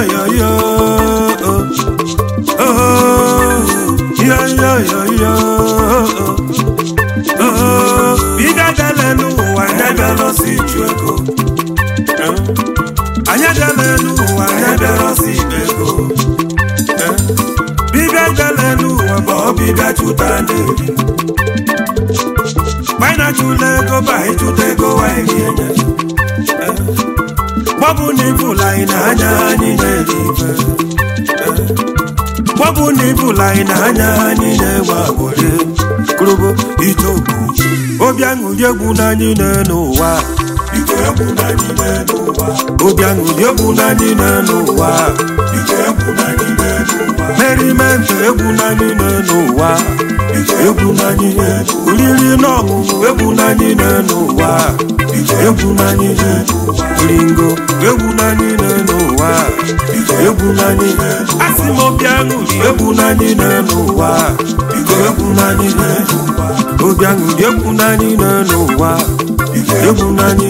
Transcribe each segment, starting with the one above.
yo yo oh yo yo yo yo oh bịga dele n'ụwa anyị bịara si ju ego anyị dele n'ụwa anyị bịara si ibe ego bịbịa dele n'ụwa bụ ọbịbịa chụta n'eri gbana chụla ego ba ịchụta ego anyị ga-enye gbọbụ na ifụla anyị na-anya anyị na-eri ife gbọbụ na ifụla anyị na-anya anyị na-enwe agbụrị kụrụbo itoku obi aṅụrị egwu n'anyị n'ụwa Biko egwu n'anyị n'ụwa. obi aṅụrị egwu n'anyị n'ụwa Biko egwu n'anyị n'ụwa. merimenti egwu n'anyị n'ụwa egwu n'anyị oriri na ọṅụṅụ egwu n'anyị n'ụwa egwu n'anyị ringo egwu n'anyị n'ụwa egwu n'anyị asị m obi aṅụrị egwu n'anyị n'ụwa egwu n'anyị obi aṅụrị egwu n'anyị n'ụwa egwu n'anyị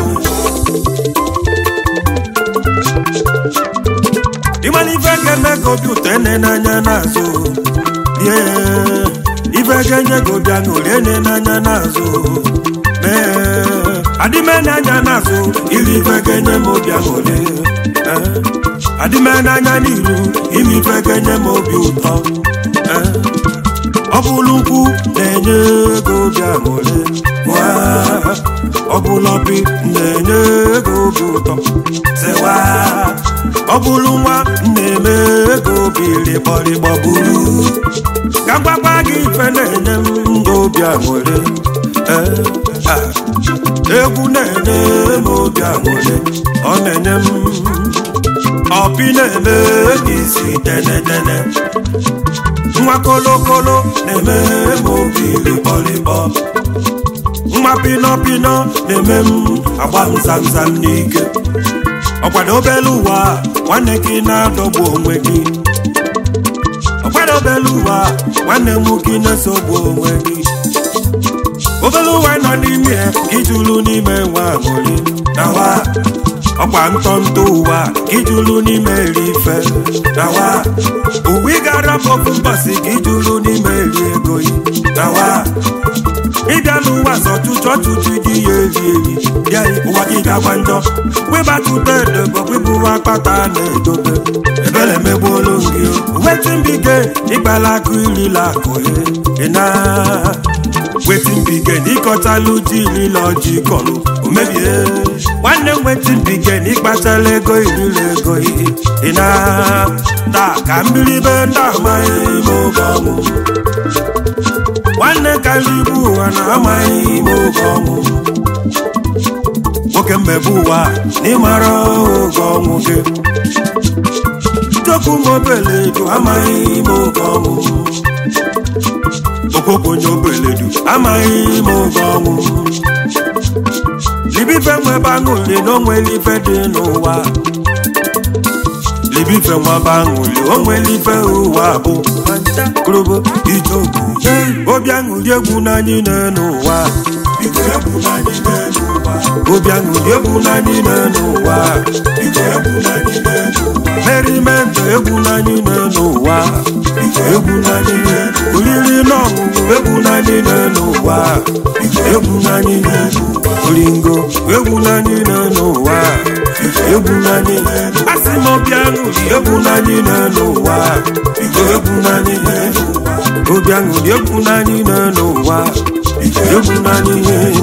ịmana ife ga-eme ka obi ụtọ ene n'anya n'azụ rie ife ga-enye gị obi aṅụrị ene n'anya n'azụ mee adịme n'anya n'azụ iri ife ga-enye m obi aṅụrị ee, adịme n'anya n'iru ime ife ga-enye m obi ụtọ ee, ọ bụrụ ukwu na-enye ego obi aṅụrị wa ọ bụrụ obi na-enye ego obi ụtọ sewa ọ bụrụ nwa na-eme ego obi rịkpọrịkpọ buru ka mgbakwa gị ife na-enye m ndụ obi aṅụrị ee, ah, egwu na-enye m obi aṅụrị ọ na-enye m ọpị na-eme isi tenetene nwa kolokolo na-eme m obi rịkpọrịkpọ nwa pinọpinọ na-eme m agba m zamzam n'ike ọkwado obere ụwa nwanne gị na-adọgbu onwe gị ọkwado obere ụwa nwanne m gị na-esogbu onwe gị obere ụwa nọ n'ime ya gị jụrụ n'ime nwa aṅụrị na wa ọkwa ntọntọ ụwa gị jụrụ n'ime eri ife na wa uwe ị ga-arapụ ofu mbọsị gị jụrụ n'ime eri ego yi na wa ịbịa n'ụwa zọtụtụ ọtụtụ dị ya eri eri bịa ụwa gị gakwa njọ wịbatụta edebo wịbụwa akpata na-edobe ebele megbuolu gị wetin bige ịkpala akụ irila akụ ị na wetin bige n'ịkọtalụ ji irila ọjị kọlụ omebie nwanne m wetin bige n'ịkpachala ego irila ego ị na taa ka mbiribe ndị amaghị ma oge ọnwụ nwanne karịa ibu ụwa na-amaghị ime oge ọnwụ nwoke mmebe ụwa na ịmara oge ọnwụ gị chokwu mobeledu amaghị ime oge ọnwụ okwokonye obeledu amaghị ime oge ọnwụ libife nwebe aṅụli na onwere ife dị n'ụwa libife nwebe aṅụli onwere ife ụwa bụ korobo ijogu obi aṅụli egwu n'anyị n'ụwa Biko egwu n'anyị n'ụwa. obi aṅụli egwu n'anyị n'ụwa Biko egwu n'anyị n'ụwa. merimento egwu n'anyị n'ụwa egwu n'anyị oriri na ọṅụṅụ egwu n'anyị n'ụwa egwu n'anyị oringo egwu n'anyị n'ụwa egwu n'anyị asị m obi aṅụli egwu n'anyị n'ụwa egwu n'anyị obi aṅụli egwu n'anyị n'ụwa egwu n'anyị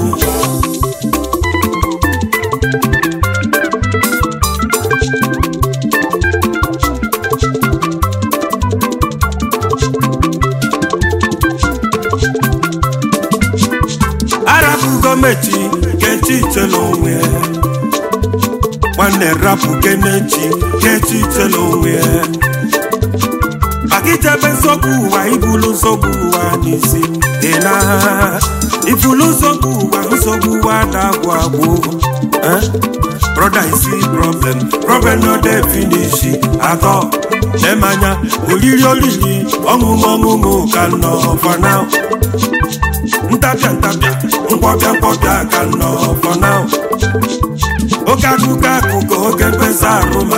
arapụ gọọmenti kechi itela onwe ya nwanne rapụ kenechi kechi itela onwe ya maka ichebe nsogbu ụwa ibulu nsogbu ụwa n'isi dị na ifulu nsogbu ụwa nsogbu ụwa na-agwụ agwụ Eh? brother you see problem problem no dey finish atọ lemanya oriri oriri ọṅụṅụ ọṅụṅụ ka nọ for now ntapịa ntapịa nkwọbịa nkwọbịa ka nọ for now oke akụkọ akụkọ oke mkpesa arụ ma chọrọ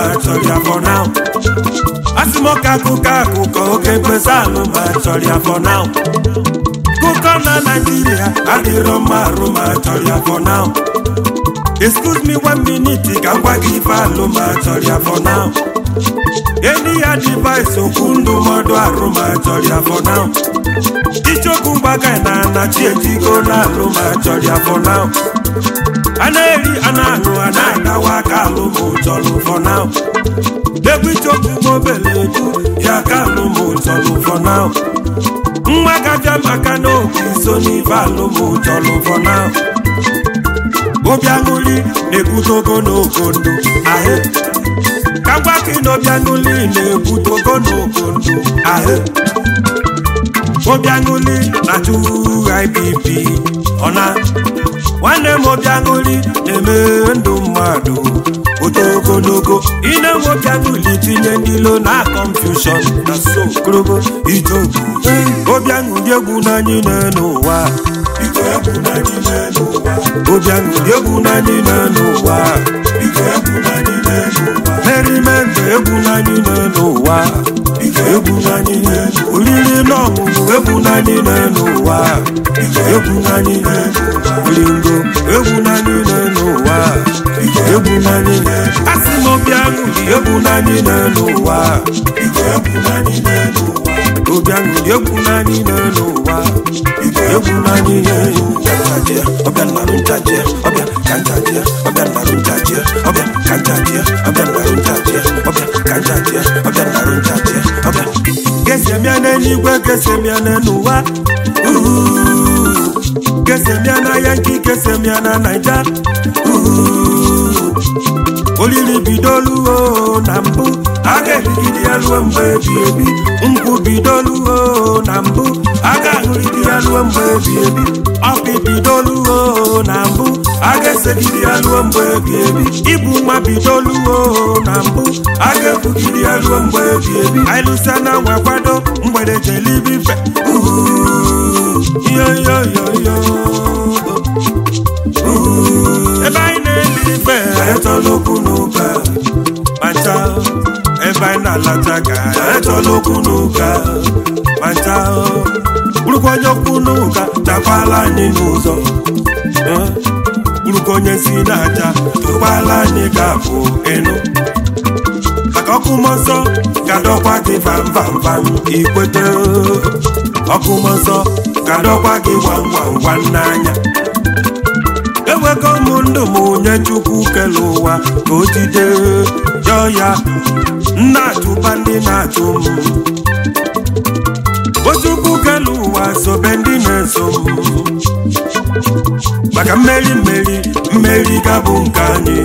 chọrọ ya for now asị m ọka akụkọ akụkọ oke mkpesa alụ ma chọrọ ya for now kụkọ na naijiria adịrọ mma arụ ma chọrọ ya for now excuse me one minute ka m gwa gị ife alụ ma chọrọ ya for now eni ya device okwu ndụmọdụ arụ ma chọrọ ya for now ichokwu mgbaga na anachi ejigo na alụ ma chọrọ ya for now a na-eri a na-aṅụ a na-agawa aka alụ ma chọrọ for now egwu ichokwu mobele eju ya ka alụ ma chọrọ for now nwa gabịa maka na obi so n'ife alụ ma chọrọ for now obi aṅụli na-ebute ogologo ndụ ahụ ka ngwa gị na obi aṅụli na-ebute ogologo ndụ ahụ obi aṅụli na-achụ IBP ọna nwanne m obi aṅụli na-eme ndụ mmadụ oto ogologo ine m obi aṅụli tinye ndị lo na confusion na so korobo itobu obi aṅụli egwu n'anyị n'ụwa biko egwu na n'ime n'ụwa obi aṅụli egwu n'anyị n'ụwa biko egwu na n'ime n'ụwa merimende egwu n'anyị n'ụwa biko egwu na n'ime n'ụwa oriri na ọṅụṅụ egwu n'anyị n'ụwa egwu n'anyị ringo egwu n'anyị n'ụwa egwu n'anyị asị m obi aṅụli egwu n'anyị n'ụwa biko egwu na n'ime n'ụwa obi aṅụli egwu n'anyị n'ụwa egwu n'anyị nchaje ọbịa nnarụ nchaje ọbịa ka nchaje ọbịa nnarụ nchaje ọbịa ka nchaje ọbịa nnarụ nchaje ọbịa ka nchaje ọbịa nnarụ nchaje ọbịa gesemia n'eluigwe gesemia n'ụwa gesemia na yanki gesemia na naija olili bidoluo na mbụ a ga-erigide ya ruo mgbe ebi ebi nkwụ bidoluo na mbụ a ga-aṅụrịde ya ruo mgbe ebi ebi ọkụ bidoluo na mbụ a ga-esegide ya ruo mgbe ebi ebi ibu nwa bidoluo na mbụ a ga-ebugide ya ruo mgbe ebi ebi anyị lụsa na nwa kwado mgbede jelibife yoyoyoyo ebe anyị na-eli ife etola okwu n'ụka macha ebe anyị na-alacha ka etola okwu n'ụka macha bụrụkwa onye okwu n'ụka dakwala anyị n'ụzọ Eh, bụrụkwa onye si na-acha tụkwala anyị ga-abụ ịnụ maka ọkụ mmụọ nsọ ga-adọkwa gị vam vam vam ikwete ọkụ mmụọ nsọ ga-adọkwa gị gwam gwam gwam n'anya ewego m ndụ m nye chukwu kele ụwa ka o jide yọọ ya nna achụba ndị na-achụ m ochukwu kele ụwa sobe ndị na-eso m maka mmeri mmeri mmeri ga-bụ nke anyị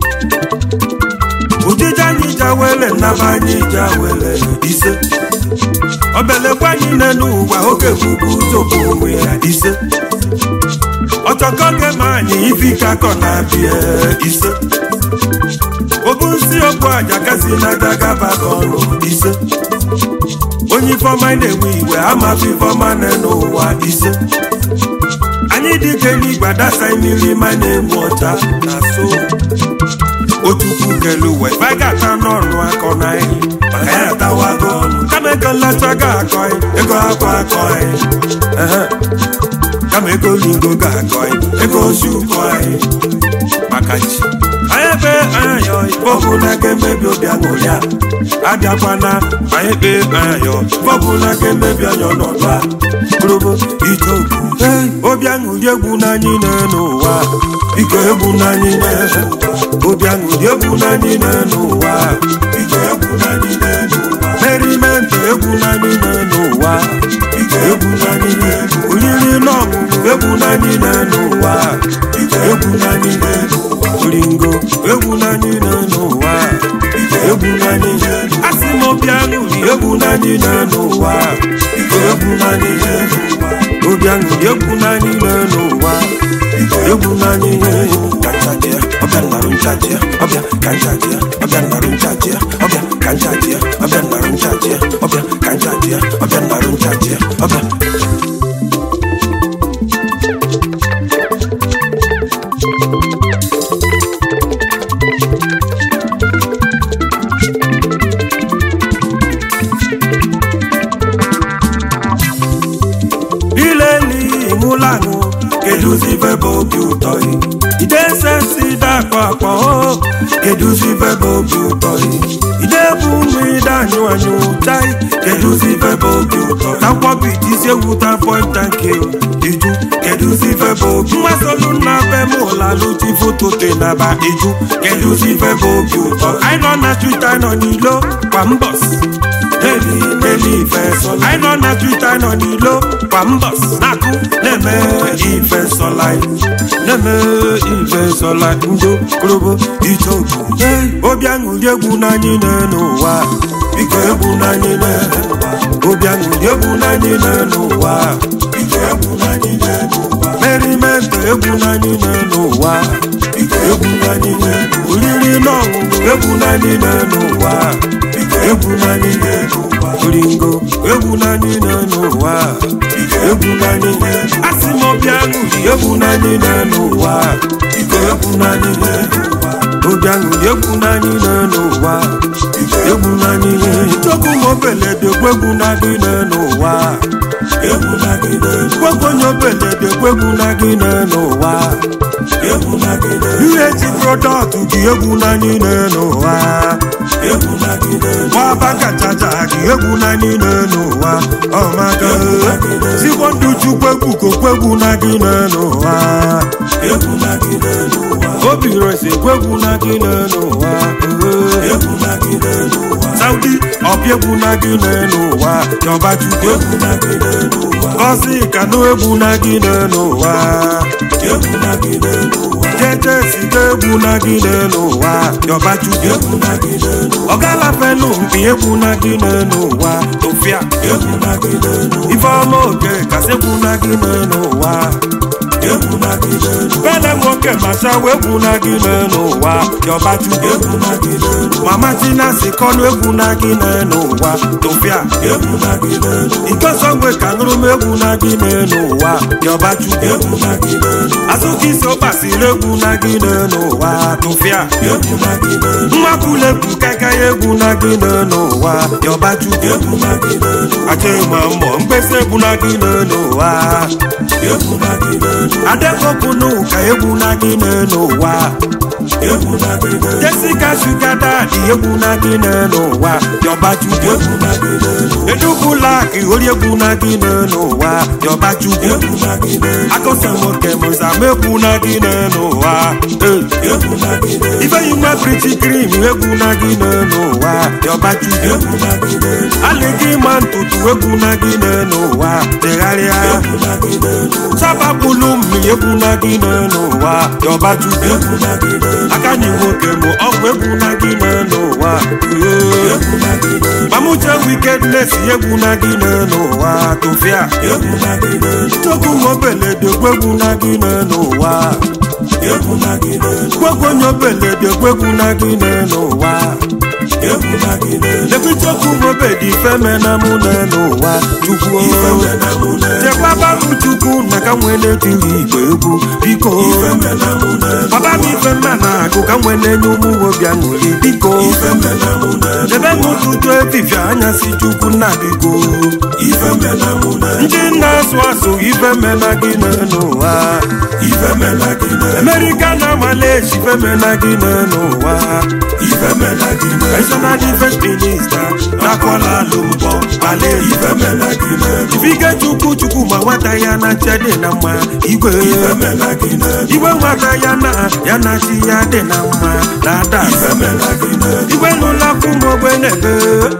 ujije anyị jawele nnaba anyị jawele ise obelekwa anyị n'elu ụwa oge bụbu ụzọkwu onwe ya ise ọchọkọ gema anyị ifi ka kọ na-abịa ise obu nsi okpu aja kasị n'aja gaba ka ọrụ ise onye ifeọma na-enwe iwe amafi ifeọma n'ụwa ise anyị dike n'igwe dasa mmiri ma na-enwe ọcha na so otukwu kelu uwe ife ga-ata n'ọnụ akọ na anyị maka ya atawago ọnụ kama ego nlacha ga-akọ anyị ego akwa akọ anyị Ehe. kama ego lingo ga-akọ anyị ego osi ụkọ anyị maka chi anyị ebe anyayọ bọbụla ga-emebi obi aṅụrị a abịakwana anyị kpee anyayọ bọbụla ga-emebi anya ọnọdụ a bụrụbụ itoku obi aṅụrị egwu n'anyị n'ụwa biko egwu n'anyị obi aṅụrị egwu n'anyị n'ụwa biko egwu na n'ime n'ụwa merimenti egwu n'anyị n'ụwa biko egwu na n'ime n'ụwa oriri na ọṅụṅụ egwu n'anyị n'ụwa biko egwu na n'ime n'ụwa ringo egwu n'anyị n'ụwa egwu n'anyị asị m obi aṅụrị egwu n'anyị n'ụwa egwu n'anyị obi aṅụrị egwu n'anyị n'ụwa egwu n'anyị kanchaje ọbịa nnarụ nchaje ọbịa kanchaje ọbịa nnarụ nchaje ọbịa kanchaje ọbịa nnarụ nchaje ọbịa kanchaje ọbịa nnarụ nchaje ọbịa keduzi ife bụ obi ụtọ gị ide sesi dakwa akwa o keduzi ife bụ obi ụtọ gị ide bụ ụmụ ide anyụ anyụ chai keduzi ife bụ obi ụtọ na nkwọbiti isi egwuta pọnta nke iju keduzi ife bụ obi mgbasolu nna be m ụlalụchi foto te na ba iju keduzi ife bụ obi ụtọ anyị nọ na twita nọ n'ilo kwa mbọs Daily, daily ifeso anyị nọ na twita nọ n'ilo kwa mbọs na-akụ na-eme ifesola na-eme ifesola ndo korobo ichoku obi aṅụrị egwu n'anyị n'ụwa biko egwu n'anyị n'ụwa obi aṅụrị egwu n'anyị n'ụwa biko egwu n'anyị n'ụwa merimento egwu n'anyị n'ụwa biko egwu n'anyị n'ụwa oriri na ọṅụṅụ egwu n'anyị n'ụwa biko egwu n'anyị n'ụwa oringo egwu n'anyị n'ụwa biko egwu n'anyị n'ụwa asị m obi aṅụrị egwu n'anyị n'ụwa biko egwu n'anyị n'ụwa obi aṅụrị egwu n'anyị n'ụwa egwu n'anyị chukwu m obeledekwa egwu n'anyị n'ụwa egwu n'anyị n'ụwa gwagwo onye obeledekwa egwu n'anyị n'ụwa egwu n'anyị n'ụwa UH product gị egwu n'anyị n'ụwa egwu n'anyị n'ụwa nwaba kachacha gị egwu n'anyị n'ụwa ọmaka sigbo ndụ chukwu egwu kokwu egwu n'anyị n'ụwa egwu n'anyị n'ụwa obi resi egwu n'anyị n'ụwa egwu n'anyị n'ụwa saudi ọbịa egwu n'anyị n'ụwa yọba chukwu egwu n'anyị n'ụwa gọzi kanụ egwu n'anyị n'ụwa egwu n'anyị n'ụwa jeje siga egwu n'anyị n'ụwa yọba chukwu egwu n'anyị n'ụwa ọgalafenu mpi egwu n'anyị n'ụwa tofia egwu n'anyị n'ụwa ifeọma oke kasị egwu n'anyị n'ụwa egwu n'anyị n'ụwa bele nwoke machawa egwu n'anyị n'ụwa yọba chukwu egwu n'anyị n'ụwa mama tina si kọnụ egwu n'anyị n'ụwa tofia egwu n'anyị n'ụwa ikosongwe ka nụrụ m egwu n'anyị n'ụwa yọba chukwu egwu n'anyị n'ụwa azụka isi ụkpasiri egwu n'anyị n'ụwa tofia egwu n'anyị n'ụwa mmakwulepụ kaka egwu n'anyị n'ụwa yọba chukwu egwu n'anyị n'ụwa achọ ịma mbọ mkpesa egwu n'anyị n'ụwa egwu n'anyị n'ụwa adekọpụnụ ka egwu n'anyị n'ụwa egwu n'anyị n'ụwa Jessica Sugar Daddy egwu n'anyị n'ụwa yọba chukwu egwu n'anyị n'ụwa edubulak ori egwu n'anyị n'ụwa yọba chukwu egwu n'anyị n'ụwa akọsamoke mụzama egwu n'anyị n'ụwa Eh. egwu n'anyị n'ụwa ifeyi nwa priti krim egwu n'anyị n'ụwa yọba chukwu egwu n'anyị n'ụwa alịgị ma ntutu egwu n'anyị n'ụwa tegharịa egwu n'anyị n'ụwa sabapụlụ mmiri egwu n'anyị n'ụwa yọba chukwu egwu n'anyị n'ụwa aka nyi nwoke mụ ọgwụ egwu n'anyị n'ụwa Eh. egwu n'anyị n'ụwa mamuche wickedness egwu n'anyị n'ụwa tofia egwu n'anyị n'ụwa chukwu nwobeledekwa egwu n'anyị n'ụwa egwu n'anyị n'ụwa gwegwu onye obeledekwa egwu n'anyị n'ụwa egwu n'anyị n'ụwa lekwe chukwu nwobedi femena mụ n'ụwa chukwu ife mena mụ na chekwaba m chukwu na ka nwee na-etiri igwe egwu biko ife mena mụ na baba m ife mma na-agụ ka nwee na-enye ụmụ nwobi aṅụrị biko ife mena mụ na debe m ụtụtụ efifie anyasị chukwu nna biko ife mena mụ na ndị na-asụ asụ ife mena gị n'ụwa ife mena gị na America na Malaysia ife mena gị n'ụwa ife mena gị na National Defense Minister na Kuala Lumpur Malaysia ife mena gị na ifike chukwu chukwu ma nwata ya na nche dị na mma igwe ife mena gị na igwe nwata ya na ya na chi ya dị na mma na ada ife mena gị na igwe n'ụlọ kwụmogbe na-ebe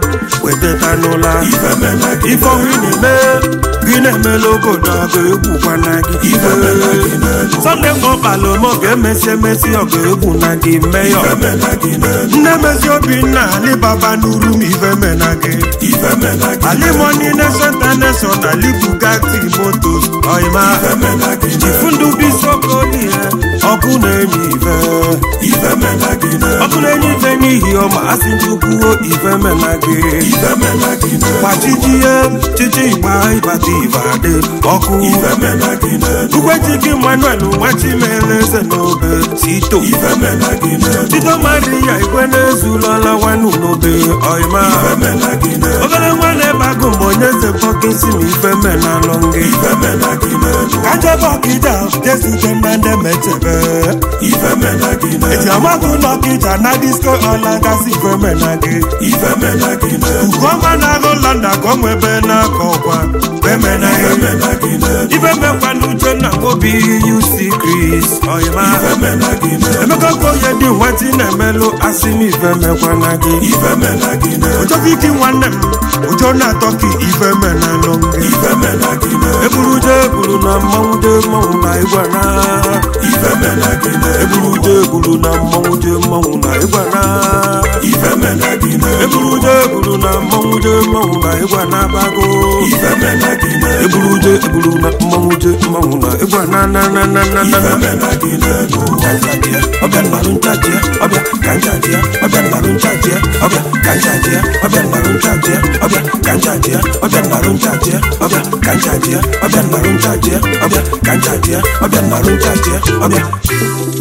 wetata n'ụla ife mena gị ife ọnwụ ị na-eme gị na-emela obodo ọgụ egwukwana gị ife mena gị na sọnde mkpọkpalụ ma ọ ga-emesi emesi ọgụ egwu na gị meyọ ife mena gị na nne mezi obinna alibaba n'uru m ife mena gị ife mena gị na alimoni nation international libugati motos ọyịma ife mena gị na chifundu bisokodi ya ọkụ na-enye ife ife mena gị na ọkụ na-enye ife n'ihi ọma asị nchukwuo ife mena gị ife mena gị na gbachijie chichi igba ịbata ibadị ọkụ ife mena gị na ugwechike manuel nwachimeleze n'obe sito ife mena gị na tito maria igwe na-ezulọla nwanu n'obe ọyịma ife mena gị na obere nwa na-ebe agụ mgbe onye eze gị si m ife menalụ gị ife mena gị n'elu ka njebe ọkịja jesute na ndị metebe ife mena gị eji n'elu amagụ n'ọkịja na disko ọla gasị ife mena gị ife mena gị n'elu Ugoma na-agụ London ka ọ nwebe n'aka ọkwa bemena ife mena gị n'elu ibe mekwa n'uche na obi UC Chris ọyịma ife mena gị n'elu emeka okoye dị nwatị na-emelụ asị m ife mekwana gị ife mena gị n'elu ụjọbiki nwanne m ụjọ na-atọ ka ife menalụ gị ife mena gị n'elu eburu je eburu na mmanwụ je mmanwụ na ịgwana ife mena gị n'elu eburu je eburu na mmanwụ je mmanwụ na ịgwana ife mena gị n'elu eburu je eburu na mmanwụ je mmanwụ na ịgwana bago ife mena gị n'elu eburu je eburu na mmanwụ je mmanwụ na ịgwana na na na na na ife na mena gị n'elu Kanjajia, ọbịa nnarụ nchajia, ọbịa kanjajia, ọbịa nnarụ nchajia, ọbịa kanjajia, ọbịa nnarụ nchajia, ọbịa kanjajia, ọbịa nnarụ nchajia, ọbịa kanjajia, ọbịa nnarụ nchajia, ọbịa kanjajia, ọbịa nnarụ nchajia, ọbịa